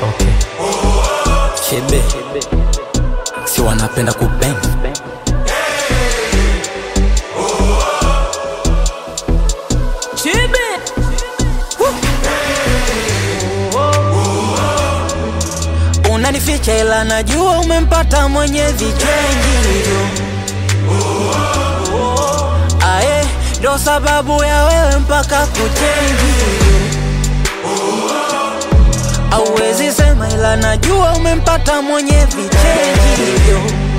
Okay. Chebe si wanapenda kubeng Chebe unanificha ila najua umempata mwenye vichenji ae ndo sababu ya wewe mpaka kuchenji auwezi sema ila najua umempata mwenye vichenji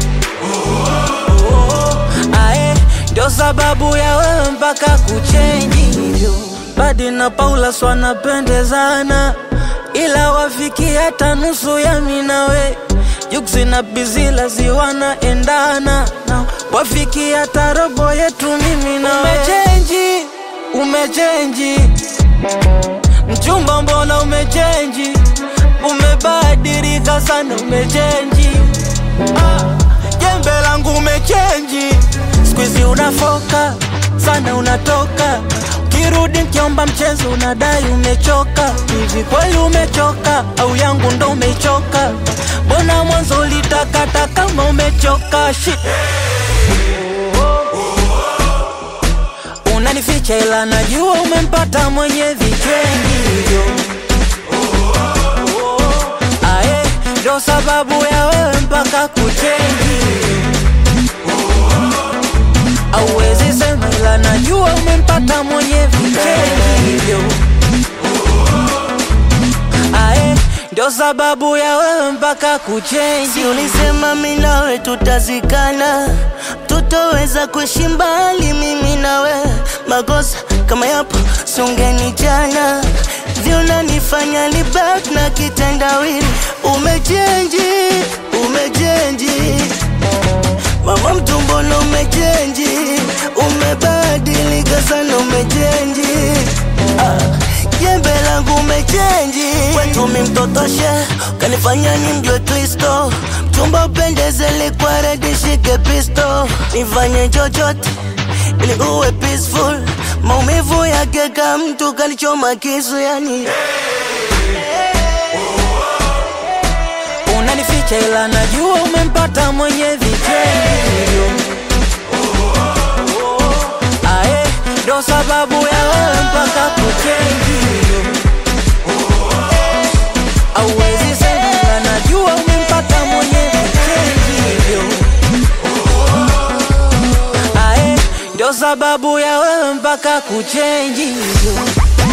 ae ndo sababu ya wewe mpaka kuchenji Badi na Paula swanapendezana ila wafiki hata nusu ya minawe Juksi na Bizila ziwanaendana na wafiki hata robo yetu mimi na umechenji, umechenji mchumba, mbona umechenji, umebadilika sana, umechenji ah, jembe langu umechenji, squeeze unafoka sana, unatoka kirudi nkiomba mchezo unadai umechoka. Hivi kweli umechoka au yangu ndo umechoka? Mbona mwanzo ulitakata kama umechoka? Shit. Unanificha ila najua umempata mwenye vichengi hivyo. Ae, ndo sababu ya wewe mpaka kuchenji Auwezi sema ila najua umempata mwenye vichengi hivyo. Ae, ndo sababu ya wewe mpaka kuchenji Si ulisema mimi nawe tutazikana, tutoweza kuishi mbali mimi nawe. Makosa kama yapo sungeni jana, vyonanifanya ni back na kitendawili. Umechenji, umechenji mama mtumbono, umechenji, umebadilika sana, umechenji ah, jembe langu umechenji, kwetu mi mtotoshe, kanifanya ni mjwe Kristo, mchumba upendeze, likwa redi, shike pisto, nifanye chochote ili uwe peaceful, maumivu yake ka mtu kalichoma kisu, yani Unanificha ila najua umempata mwenye vichengi hivyo. Ae, ndo sababu ya wewe mpaka kuchenji hivyo. Auwezi sema ila najua umempata mwenye vichengi hivyo. Ae, ndo sababu ya wewe mpaka kuchenji hivyo.